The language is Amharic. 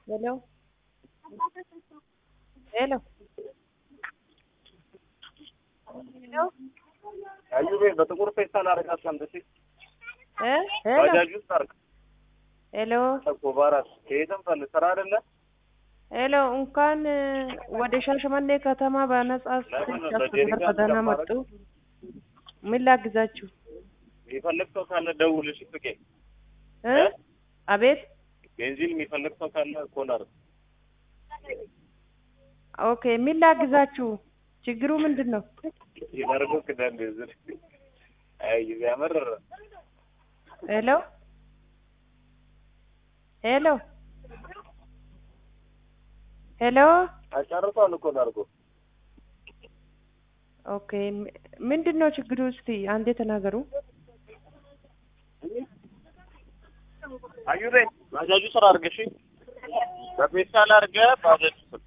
Hello. Hello. Hello. አዩቤ በጥቁር ፌስታል አድርጋ አስቀምጥ። እ ሄሎ ባጃጅ ውስጥ አድርግ ሄሎ እኮ በአራት ከየትም ፈልግ ስራ አይደለ ሄሎ እንኳን ወደ ሻሸመኔ ከተማ በነጻ ለምን ስልክ በጀሪካን በደህና መጡ። ምን ላግዛችሁ? የሚፈልግ ሰው ካለ ደውል። እሺ ፍቄ እ አቤት ቤንዚን የሚፈልግ ሰው ካለ ኮነር ኦኬ ምን ላግዛችሁ? ችግሩ ምንድን ነው? ይመርጉ ክዳን ዝር አይ ያመር ሄሎ ሄሎ ሄሎ አጨርሷል እኮ ናርጎ ኦኬ ምንድን ነው ችግሩ? እስቲ አንዴ ተናገሩ። አዩቤ ባጃጁ ስራ አድርገሽ በፌስታል አድርገህ ባጃጁ ስር